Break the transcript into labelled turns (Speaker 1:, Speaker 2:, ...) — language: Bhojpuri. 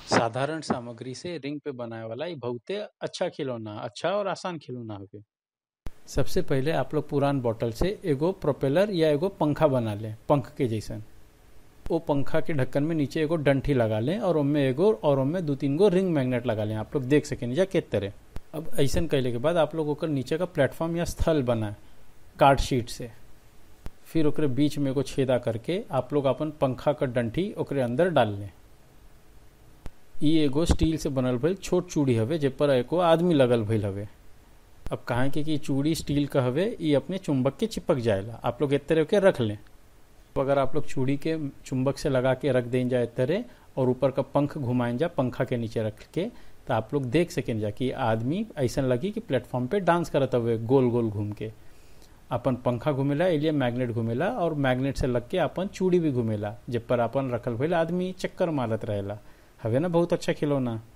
Speaker 1: साधारण सामग्री से रिंग पे बनाए वाला ये बहुते अच्छा खिलौना अच्छा और आसान खिलौना हवे सबसे पहले आप लोग पुरान बोतल से एगो प्रोपेलर या एगो पंखा बना लें पंख के जैसन वो पंखा के ढक्कन में नीचे एगो डंठी लगा लें और उनमें एगो और उनमें दो तीन गो रिंग मैग्नेट लगा लें आप लोग देख सकें जा के तरह अब ऐसा कैले के बाद आप लोग ओकर नीचे का प्लेटफॉर्म या स्थल बनाए कार्ड शीट से फिर ओकरे बीच में एगो छेदा करके आप लोग अपन पंखा का डंठी ओकरे अंदर डाल लें ई एगो स्टील से बनल भइल छोट चूड़ी हवे जे पर एको आदमी लगल भइल हवे अब कहा कि कि चूड़ी स्टील का हवे ई अपने चुंबक के चिपक जाएला आप लोग एक तरह के रख लें तो अगर आप लोग चूड़ी के चुंबक से लगा के रख दें जाए तरह और ऊपर का पंख घुमाएं जा पंखा के नीचे रख के तो आप लोग देख सकें जा कि आदमी ऐसा लगी कि प्लेटफॉर्म पे डांस करत हुए गोल गोल घूम के अपन पंखा घूमेला एलिए मैग्नेट घूमेला और मैग्नेट से लग के अपन चूड़ी भी घूमेला जब पर अपन रखल भइल आदमी चक्कर मारत रहेला हवे ना बहुत अच्छा खिलौना